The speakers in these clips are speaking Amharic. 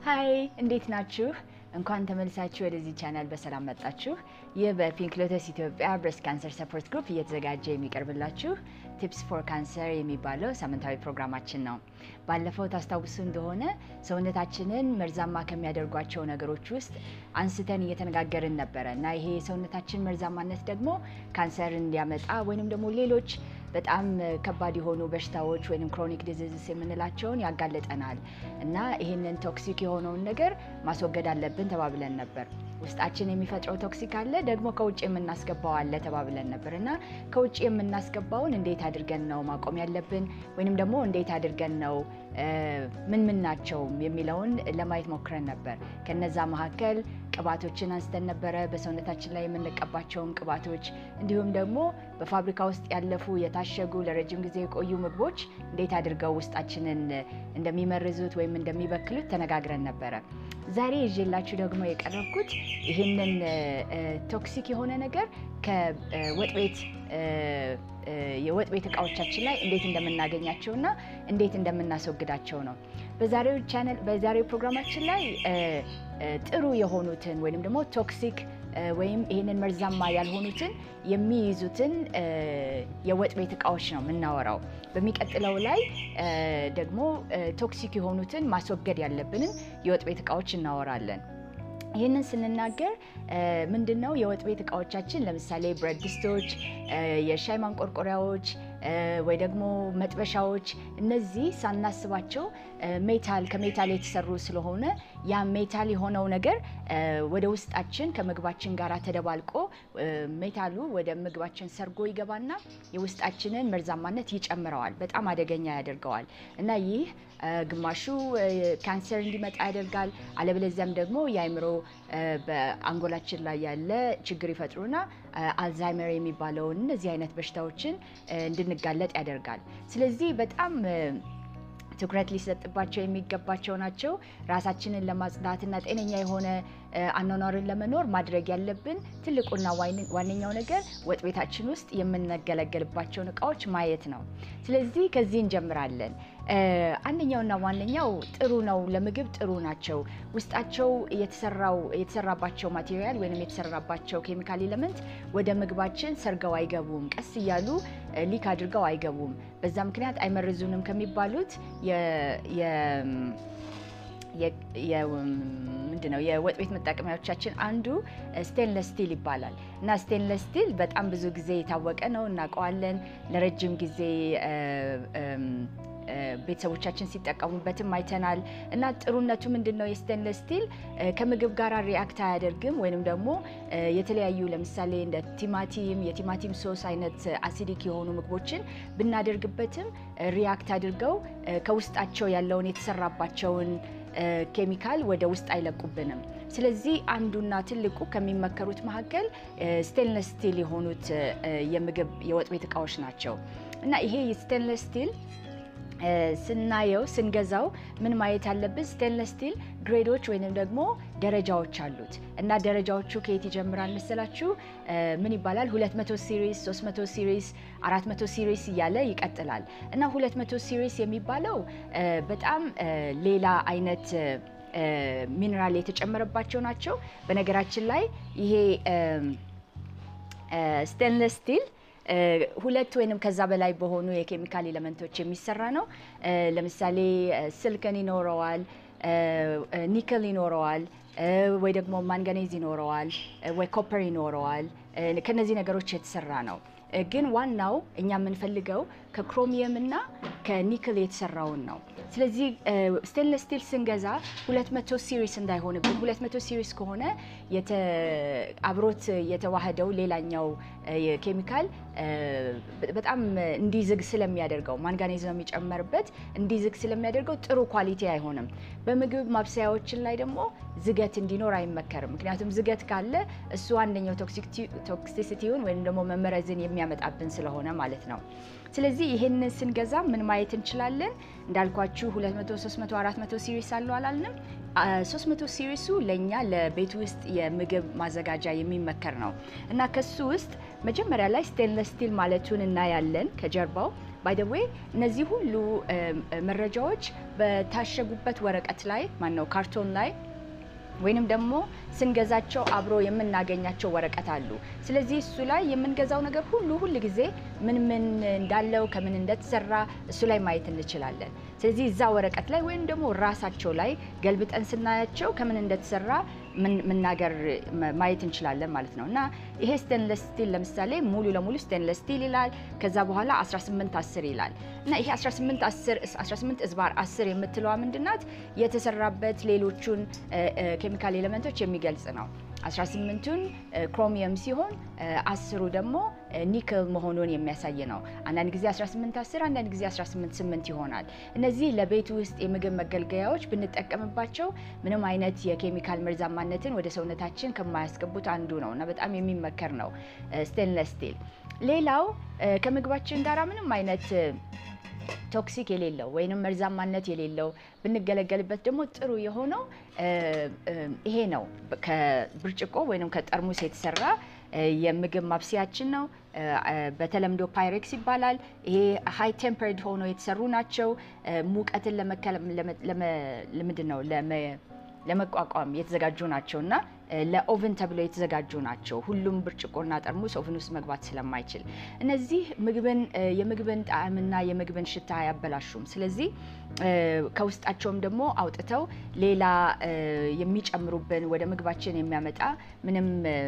ሀይ እንዴት ናችሁ? እንኳን ተመልሳችሁ ወደዚህ ቻናል በሰላም መጣችሁ። ይህ በፒንክ ሎተስ ኢትዮጵያ ብሬስት ካንሰር ሰፖርት ግሩፕ እየተዘጋጀ የሚቀርብላችሁ ቲፕስ ፎር ካንሰር የሚባለው ሳምንታዊ ፕሮግራማችን ነው። ባለፈው ታስታውሱ እንደሆነ ሰውነታችንን መርዛማ ከሚያደርጓቸው ነገሮች ውስጥ አንስተን እየተነጋገርን ነበረ እና ይሄ የሰውነታችን መርዛማነት ደግሞ ካንሰርን እንዲያመጣ ወይንም ደግሞ ሌሎች በጣም ከባድ የሆኑ በሽታዎች ወይም ክሮኒክ ዲዚዝስ የምንላቸውን ያጋልጠናል እና ይህንን ቶክሲክ የሆነውን ነገር ማስወገድ አለብን ተባብለን ነበር። ውስጣችን የሚፈጥረው ቶክሲክ አለ፣ ደግሞ ከውጭ የምናስገባው አለ ተባብለን ነበር እና ከውጭ የምናስገባውን እንዴት አድርገን ነው ማቆም ያለብን ወይንም ደግሞ እንዴት አድርገን ነው ምን ምን ናቸው የሚለውን ለማየት ሞክረን ነበር። ከነዛ መካከል ቅባቶችን አንስተን ነበረ፣ በሰውነታችን ላይ የምንቀባቸውን ቅባቶች፣ እንዲሁም ደግሞ በፋብሪካ ውስጥ ያለፉ የታሸጉ ለረጅም ጊዜ የቆዩ ምግቦች እንዴት አድርገው ውስጣችንን እንደሚመርዙት ወይም እንደሚበክሉት ተነጋግረን ነበረ። ዛሬ ይዤላችሁ ደግሞ የቀረብኩት ይህንን ቶክሲክ የሆነ ነገር ከወጥ ቤት የወጥ ቤት እቃዎቻችን ላይ እንዴት እንደምናገኛቸው እና እንዴት እንደምናስወግዳቸው ነው። በዛሬው ቻናል በዛሬው ፕሮግራማችን ላይ ጥሩ የሆኑትን ወይም ደግሞ ቶክሲክ ወይም ይህንን መርዛማ ያልሆኑትን የሚይዙትን የወጥ ቤት እቃዎች ነው የምናወራው። በሚቀጥለው ላይ ደግሞ ቶክሲክ የሆኑትን ማስወገድ ያለብንን የወጥ ቤት እቃዎች እናወራለን። ይህንን ስንናገር ምንድን ነው የወጥ ቤት እቃዎቻችን ለምሳሌ ብረት ድስቶች፣ የሻይ ማንቆርቆሪያዎች ወይ ደግሞ መጥበሻዎች፣ እነዚህ ሳናስባቸው ሜታል ከሜታል የተሰሩ ስለሆነ ያ ሜታል የሆነው ነገር ወደ ውስጣችን ከምግባችን ጋር ተደባልቆ ሜታሉ ወደ ምግባችን ሰርጎ ይገባና የውስጣችንን መርዛማነት ይጨምረዋል፣ በጣም አደገኛ ያደርገዋል እና ይህ ግማሹ ካንሰር እንዲመጣ ያደርጋል። አለበለዚያም ደግሞ የአእምሮ በአንጎላችን ላይ ያለ ችግር ይፈጥሩና አልዛይመር የሚባለውን እነዚህ አይነት በሽታዎችን እንድንጋለጥ ያደርጋል። ስለዚህ በጣም ትኩረት ሊሰጥባቸው የሚገባቸው ናቸው። ራሳችንን ለማጽዳትና ጤነኛ የሆነ አኗኗርን ለመኖር ማድረግ ያለብን ትልቁና ዋነኛው ነገር ወጥ ቤታችን ውስጥ የምንገለገልባቸውን እቃዎች ማየት ነው። ስለዚህ ከዚህ እንጀምራለን። አንደኛውና ዋነኛው ጥሩ ነው፣ ለምግብ ጥሩ ናቸው። ውስጣቸው የተሰራባቸው ማቴሪያል ወይም የተሰራባቸው ኬሚካል ኤሌመንት ወደ ምግባችን ሰርገው አይገቡም። ቀስ እያሉ ሊክ አድርገው አይገቡም። በዛ ምክንያት አይመርዙንም ከሚባሉት ምንድን ነው የወጥ ቤት መጠቀሚያዎቻችን አንዱ ስቴንለስ ስቲል ይባላል እና ስቴንለስ ስቲል በጣም ብዙ ጊዜ የታወቀ ነው፣ እናውቀዋለን። ለረጅም ጊዜ ቤተሰቦቻችን ሲጠቀሙበትም አይተናል። እና ጥሩነቱ ምንድን ነው? የስቴንለስ ስቲል ከምግብ ጋር ሪአክት አያደርግም። ወይንም ደግሞ የተለያዩ ለምሳሌ እንደ ቲማቲም፣ የቲማቲም ሶስ አይነት አሲዲክ የሆኑ ምግቦችን ብናደርግበትም ሪአክት አድርገው ከውስጣቸው ያለውን የተሰራባቸውን ኬሚካል ወደ ውስጥ አይለቁብንም። ስለዚህ አንዱና ትልቁ ከሚመከሩት መካከል ስቴንለስ ስቲል የሆኑት የምግብ የወጥ ቤት እቃዎች ናቸው እና ይሄ የስቴንለስ ስቲል ስናየው ስንገዛው ምን ማየት አለብን? ስቴንለስ ስቲል ግሬዶች ወይንም ደግሞ ደረጃዎች አሉት እና ደረጃዎቹ ከየት ይጀምራል መሰላችሁ? ምን ይባላል? 200 ሲሪስ፣ 300 ሲሪስ፣ 400 ሲሪስ እያለ ይቀጥላል እና 200 ሲሪስ የሚባለው በጣም ሌላ አይነት ሚኔራል የተጨመረባቸው ናቸው። በነገራችን ላይ ይሄ ስቴንለስ ስቲል ሁለት ወይንም ከዛ በላይ በሆኑ የኬሚካል ኤሌመንቶች የሚሰራ ነው። ለምሳሌ ስልከን ይኖረዋል፣ ኒክል ይኖረዋል፣ ወይ ደግሞ ማንጋኔዝ ይኖረዋል፣ ወይ ኮፐር ይኖረዋል። ከነዚህ ነገሮች የተሰራ ነው። ግን ዋናው እኛ የምንፈልገው ከክሮሚየም እና ከኒክል የተሰራውን ነው። ስለዚህ ስቴንለስ ስቲል ስንገዛ 200 ሲሪስ እንዳይሆንብን 200 ሲሪስ ከሆነ አብሮት የተዋህደው ሌላኛው ኬሚካል በጣም እንዲዝግ ስለሚያደርገው ማንጋኔዝ ነው የሚጨመርበት፣ እንዲዝግ ስለሚያደርገው ጥሩ ኳሊቲ አይሆንም። በምግብ ማብሰያዎችን ላይ ደግሞ ዝገት እንዲኖር አይመከርም። ምክንያቱም ዝገት ካለ እሱ አንደኛው ቶክሲሲቲውን ወይም ደግሞ መመረዝን የሚያመጣብን ስለሆነ ማለት ነው። ስለዚህ ይሄንን ስንገዛ ምን ማየት እንችላለን? እንዳልኳችሁ 200፣ 300፣ 400 ሲሪስ አለው አላልንም? 300 ሲሪሱ ለእኛ ለቤት ውስጥ የምግብ ማዘጋጃ የሚመከር ነው እና ከሱ ውስጥ መጀመሪያ ላይ ስቴንለስ ስቲል ማለቱን እናያለን ከጀርባው ባይ ደ ዌይ እነዚህ ሁሉ መረጃዎች በታሸጉበት ወረቀት ላይ ማነው ካርቶን ላይ ወይንም ደግሞ ስንገዛቸው አብሮ የምናገኛቸው ወረቀት አሉ። ስለዚህ እሱ ላይ የምንገዛው ነገር ሁሉ ሁል ጊዜ ምን ምን እንዳለው ከምን እንደተሰራ እሱ ላይ ማየት እንችላለን። ስለዚህ እዛ ወረቀት ላይ ወይም ደግሞ ራሳቸው ላይ ገልብጠን ስናያቸው ከምን እንደተሰራ መናገር ማየት እንችላለን ማለት ነው። እና ይሄ ስቴንለስ ስቲል ለምሳሌ ሙሉ ለሙሉ ስቴንለስ ስቲል ይላል። ከዛ በኋላ 18 10 ይላል እና ይሄ 18 10 18 እዝባር 10 የምትለዋ ምንድናት? የተሰራበት ሌሎቹን ኬሚካል ኤሌመንቶች የሚገልጽ ነው። 18ቱን ክሮሚየም ሲሆን አስሩ ደግሞ ኒክል መሆኑን የሚያሳይ ነው። አንዳንድ ጊዜ 18 10 አንዳንድ ጊዜ 18 8 ይሆናል። እነዚህ ለቤት ውስጥ የምግብ መገልገያዎች ብንጠቀምባቸው ምንም አይነት የኬሚካል መርዛማነትን ወደ ሰውነታችን ከማያስገቡት አንዱ ነው እና በጣም የሚመከር ነው ስቴንለስ ስቲል። ሌላው ከምግባችን ጋር ምንም አይነት ቶክሲክ የሌለው ወይንም መርዛማነት የሌለው ብንገለገልበት ደግሞ ጥሩ የሆነው ይሄ ነው። ከብርጭቆ ወይንም ከጠርሙስ የተሰራ የምግብ ማብሰያችን ነው። በተለምዶ ፓይሬክስ ይባላል። ይሄ ሃይ ቴምፐርድ ሆኖ የተሰሩ ናቸው። ሙቀትን ለምንድን ነው ለመቋቋም የተዘጋጁ ናቸው እና ለኦቨን ተብለው የተዘጋጁ ናቸው። ሁሉም ብርጭቆና ጠርሙስ ኦቨን ውስጥ መግባት ስለማይችል እነዚህ ምግብን የምግብን ጣዕምና የምግብን ሽታ አያበላሹም። ስለዚህ ከውስጣቸውም ደግሞ አውጥተው ሌላ የሚጨምሩብን ወደ ምግባችን የሚያመጣ ምንም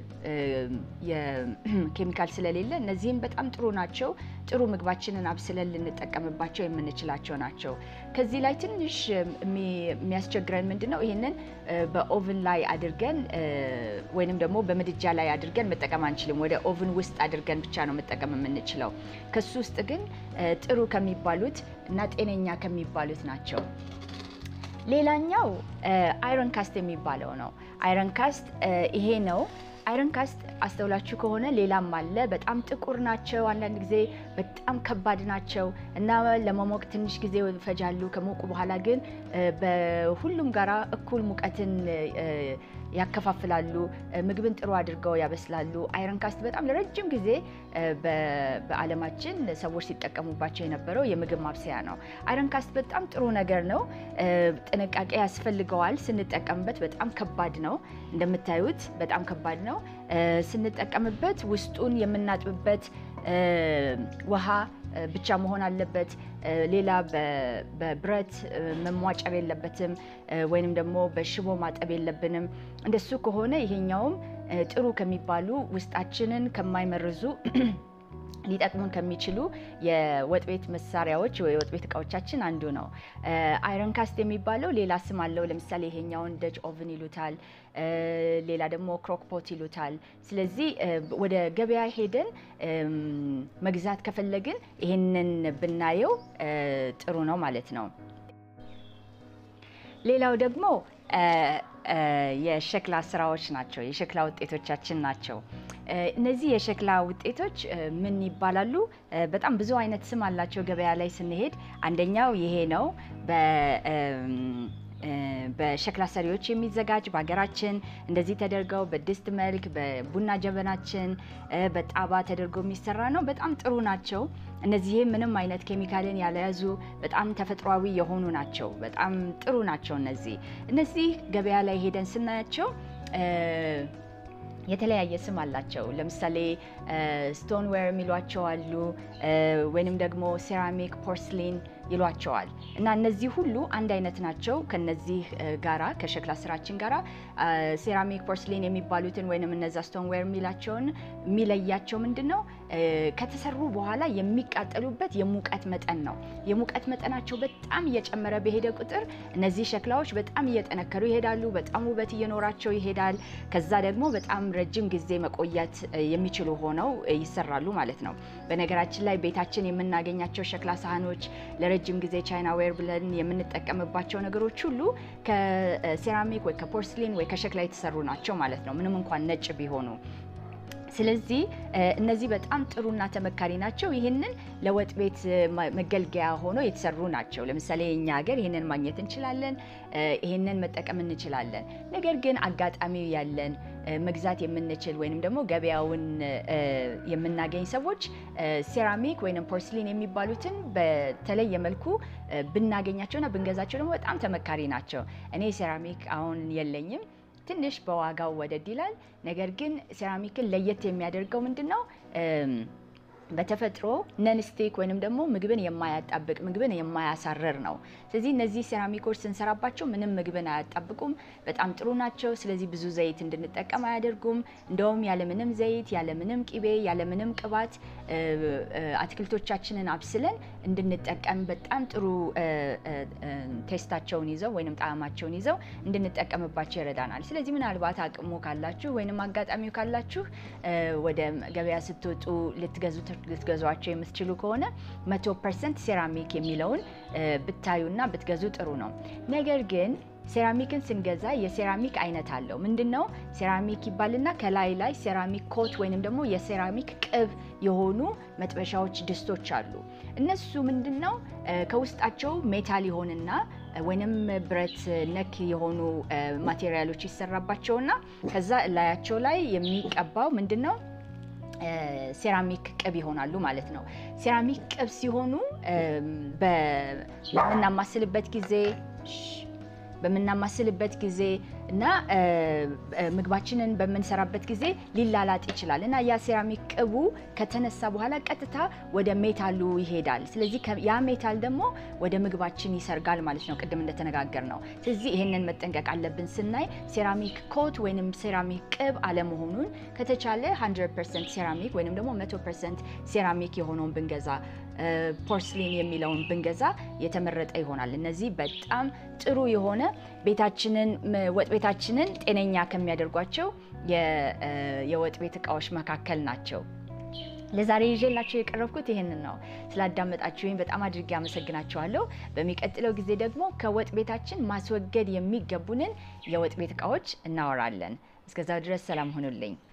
የኬሚካል ስለሌለ እነዚህም በጣም ጥሩ ናቸው። ጥሩ ምግባችንን አብስለን ልንጠቀምባቸው የምንችላቸው ናቸው። ከዚህ ላይ ትንሽ የሚያስቸግረን ምንድን ነው? ይህንን በኦቨን ላይ አድርገን ወይንም ደግሞ በምድጃ ላይ አድርገን መጠቀም አንችልም። ወደ ኦቨን ውስጥ አድርገን ብቻ ነው መጠቀም የምንችለው። ከሱ ውስጥ ግን ጥሩ ከሚባሉት እና ጤነኛ ከሚባሉት ናቸው። ሌላኛው አይረን ካስት የሚባለው ነው። አይረን ካስት ይሄ ነው። አይረን ካስት አስተውላችሁ ከሆነ ሌላም አለ። በጣም ጥቁር ናቸው። አንዳንድ ጊዜ በጣም ከባድ ናቸው እና ለመሞቅ ትንሽ ጊዜ ይፈጃሉ። ከሞቁ በኋላ ግን በሁሉም ጋራ እኩል ሙቀትን ያከፋፍላሉ። ምግብን ጥሩ አድርገው ያበስላሉ። አይረን ካስት በጣም ለረጅም ጊዜ በዓለማችን ሰዎች ሲጠቀሙባቸው የነበረው የምግብ ማብሰያ ነው። አይረን ካስት በጣም ጥሩ ነገር ነው። ጥንቃቄ ያስፈልገዋል ስንጠቀምበት። በጣም ከባድ ነው። እንደምታዩት በጣም ከባድ ነው። ስንጠቀምበት ውስጡን የምናጥብበት ውሃ ብቻ መሆን አለበት። ሌላ በብረት መሟጨር የለበትም፣ ወይንም ደግሞ በሽቦ ማጠብ የለብንም። እንደሱ ከሆነ ይሄኛውም ጥሩ ከሚባሉ ውስጣችንን ከማይመርዙ ሊጠቅሙን ከሚችሉ የወጥ ቤት መሳሪያዎች ወይ የወጥ ቤት እቃዎቻችን አንዱ ነው። አይረን ካስት የሚባለው ሌላ ስም አለው። ለምሳሌ ይሄኛውን ደጅ ኦቭን ይሉታል፣ ሌላ ደግሞ ክሮክፖት ይሉታል። ስለዚህ ወደ ገበያ ሄደን መግዛት ከፈለግን ይሄንን ብናየው ጥሩ ነው ማለት ነው። ሌላው ደግሞ የሸክላ ስራዎች ናቸው። የሸክላ ውጤቶቻችን ናቸው። እነዚህ የሸክላ ውጤቶች ምን ይባላሉ? በጣም ብዙ አይነት ስም አላቸው። ገበያ ላይ ስንሄድ አንደኛው ይሄ ነው። በሸክላ ሰሪዎች የሚዘጋጅ በሀገራችን እንደዚህ ተደርገው በድስት መልክ በቡና ጀበናችን በጣባ ተደርገው የሚሰራ ነው። በጣም ጥሩ ናቸው። እነዚህም ምንም አይነት ኬሚካልን ያልያዙ በጣም ተፈጥሯዊ የሆኑ ናቸው። በጣም ጥሩ ናቸው። እነዚህ እነዚህ ገበያ ላይ ሄደን ስናያቸው የተለያየ ስም አላቸው። ለምሳሌ ስቶንዌር የሚሏቸው አሉ፣ ወይንም ደግሞ ሴራሚክ ፖርስሊን ይሏቸዋል እና እነዚህ ሁሉ አንድ አይነት ናቸው። ከነዚህ ጋራ ከሸክላ ስራችን ጋራ ሴራሚክ ፖርስሊን የሚባሉትን ወይንም እነዛ ስቶንዌር የሚላቸውን የሚለያቸው ምንድን ነው? ከተሰሩ በኋላ የሚቃጠሉበት የሙቀት መጠን ነው። የሙቀት መጠናቸው በጣም እየጨመረ በሄደ ቁጥር እነዚህ ሸክላዎች በጣም እየጠነከሩ ይሄዳሉ። በጣም ውበት እየኖራቸው ይሄዳል። ከዛ ደግሞ በጣም ረጅም ጊዜ መቆየት የሚችሉ ሆነው ይሰራሉ ማለት ነው። በነገራችን ላይ ቤታችን የምናገኛቸው ሸክላ ሳህኖች ለረጅም ጊዜ ቻይና ዌር ብለን የምንጠቀምባቸው ነገሮች ሁሉ ከሴራሚክ ወይ ከፖርስሊን ወይ ከሸክላ የተሰሩ ናቸው ማለት ነው፣ ምንም እንኳን ነጭ ቢሆኑ። ስለዚህ እነዚህ በጣም ጥሩና ተመካሪ ናቸው። ይህንን ለወጥ ቤት መገልገያ ሆኖ የተሰሩ ናቸው። ለምሳሌ የኛ ሀገር ይህንን ማግኘት እንችላለን፣ ይህንን መጠቀም እንችላለን። ነገር ግን አጋጣሚው ያለን መግዛት የምንችል ወይንም ደግሞ ገበያውን የምናገኝ ሰዎች ሴራሚክ ወይም ፖርስሊን የሚባሉትን በተለየ መልኩ ብናገኛቸውና ብንገዛቸው ደግሞ በጣም ተመካሪ ናቸው። እኔ ሴራሚክ አሁን የለኝም። ትንሽ በዋጋው ወደድ ይላል። ነገር ግን ሴራሚክን ለየት የሚያደርገው ምንድን ነው? በተፈጥሮ ነንስቲክ ወይንም ደግሞ ምግብን የማያጣብቅ ምግብን የማያሳረር ነው። ስለዚህ እነዚህ ሴራሚኮች ስንሰራባቸው ምንም ምግብን አያጣብቁም፣ በጣም ጥሩ ናቸው። ስለዚህ ብዙ ዘይት እንድንጠቀም አያደርጉም። እንደውም ያለምንም ዘይት፣ ያለምንም ቂቤ፣ ያለምንም ቅባት አትክልቶቻችንን አብስለን እንድንጠቀም በጣም ጥሩ ቴስታቸውን ይዘው ወይም ጣዕማቸውን ይዘው እንድንጠቀምባቸው ይረዳናል። ስለዚህ ምናልባት አቅሙ ካላችሁ ወይም አጋጣሚው ካላችሁ ወደ ገበያ ስትወጡ ልትገዙት ልትገዟቸው የምትችሉ ከሆነ መቶ ፐርሰንት ሴራሚክ የሚለውን ብታዩና ብትገዙ ጥሩ ነው። ነገር ግን ሴራሚክን ስንገዛ የሴራሚክ አይነት አለው። ምንድን ነው ሴራሚክ ይባልና ከላይ ላይ ሴራሚክ ኮት ወይንም ደግሞ የሴራሚክ ቅብ የሆኑ መጥበሻዎች፣ ድስቶች አሉ። እነሱ ምንድን ነው ከውስጣቸው ሜታል ይሆንና ወይንም ብረት ነክ የሆኑ ማቴሪያሎች ይሰራባቸውና ከዛ ላያቸው ላይ የሚቀባው ምንድን ነው ሴራሚክ ቅብ ይሆናሉ ማለት ነው። ሴራሚክ ቅብ ሲሆኑ በምናማስልበት ጊዜ በምናማስልበት ጊዜ እና ምግባችንን በምንሰራበት ጊዜ ሊላላጥ ይችላል እና ያ ሴራሚክ ቅቡ ከተነሳ በኋላ ቀጥታ ወደ ሜታሉ ይሄዳል። ስለዚህ ያ ሜታል ደግሞ ወደ ምግባችን ይሰርጋል ማለት ነው፣ ቅድም እንደተነጋገር ነው። ስለዚህ ይህንን መጠንቀቅ አለብን ስናይ ሴራሚክ ኮት ወይም ሴራሚክ ቅብ አለመሆኑን ከተቻለ 100 ፐርሰንት ሴራሚክ ወይም ደግሞ 100 ፐርሰንት ሴራሚክ የሆነውን ብንገዛ ፖርስሊን የሚለውን ብንገዛ የተመረጠ ይሆናል። እነዚህ በጣም ጥሩ የሆነ ቤታችንን ወጥ ቤታችንን ጤነኛ ከሚያደርጓቸው የወጥ ቤት እቃዎች መካከል ናቸው። ለዛሬ ይዤላችሁ የቀረብኩት ይህንን ነው። ስላዳመጣችሁኝ በጣም አድርጌ አመሰግናችኋለሁ። በሚቀጥለው ጊዜ ደግሞ ከወጥ ቤታችን ማስወገድ የሚገቡንን የወጥ ቤት እቃዎች እናወራለን። እስከዛው ድረስ ሰላም ሁኑልኝ።